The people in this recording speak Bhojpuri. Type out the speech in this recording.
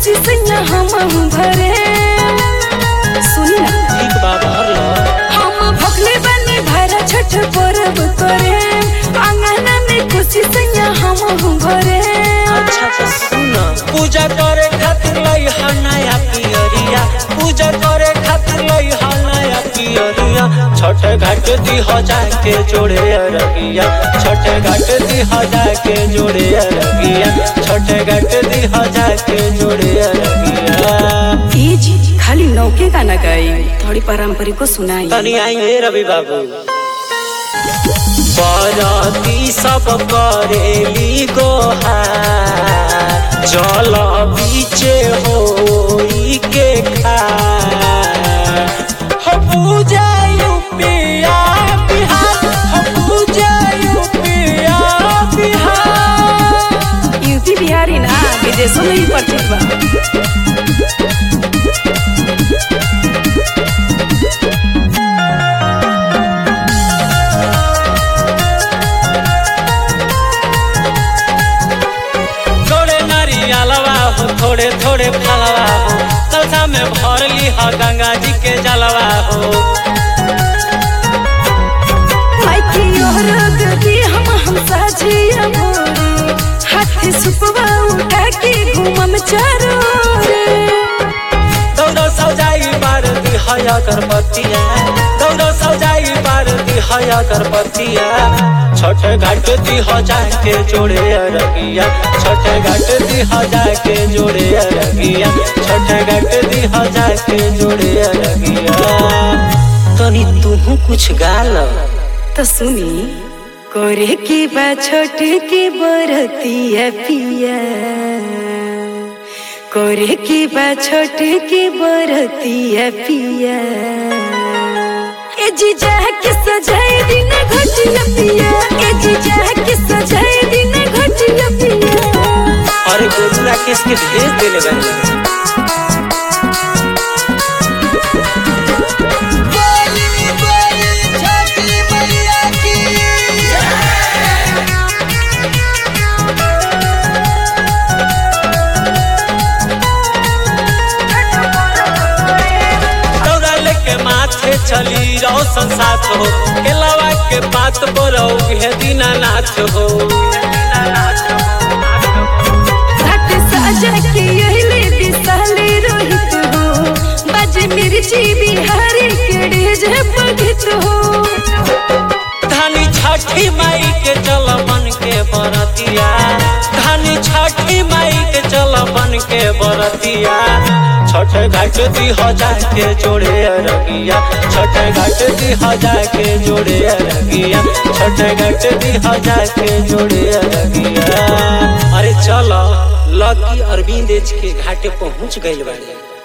खुशी से न हम भरे सुनी ना ठीक बाबा हम भगले बनी भरा छठ पर्व करे आंगन में खुशी से न हम भरे अच्छा तो सुना पूजा करे खातिर लई हा नया पियरिया पूजा करे खातिर लई हा नया पियरिया छठ घाट दी हो जाके जोड़े अरगिया छठ घाट दी हो जाके जोड़े अरगिया छठ घाट दी हो जाके जोड़े अरगिया ये जी खाली नौके गाना गाई थोड़ी पारंपरिक को सुनाई तनी आएंगे रवि बाबू बराती सब करेली गोहार जल बीचे होई के खार हो पूजा यूपिया बिहार हो पूजा यूपिया बिहार यूपी बिहारी ना विदेशों में ही प्रचुर बा थोड़े नारियलवा हो थोड़े थोड़े फलवा हो कलसा में भर ली हो गंगा जी के जलवा हो माइकी और गदी हम हम साझिया मोरे हाथी सुपवा उठा के घूमम चारो रे दौड़ो सौजाई बार दी हया करपतिया दौड़ो सौजाई बार दी हया करपतिया छठ घाट दी हो जाके जोड़े अरगिया छठ घाट दी हो जाके जोड़े अरगिया छठ घाट दी हो जाके जोड़े अरगिया तनी तू कुछ गाल तो सुनी कोरे की बा छोट की बरतिया पिया कोरे की बा छोट की बरतिया पिया ए जीजा के सजाए दिन घटिया पिया ए जीजा के सजाए दिन घटिया पिया अरे गोरुला किसके भेज देले बानी दौड़ा लेके माथे चली रोशन साथ हो केलावा के बात बोलो हे दीनानाथ हो घाट साजा के यहिले विशाले रोहित हो बाजे मिर्ची बिहारी के डेज पगित हो धानी छठी माई के चल बन के बरतिया धानी छठी माई के चल बन के बरतिया छठ घाट दी हो जाके जोड़े अरगिया छठ घाट दी हो जाके जोड़े अरगिया छठ घाट दी हो जाके जोड़े अरगिया अरे चलो लकी अरविंद के घाटे पहुंच गइल बाड़े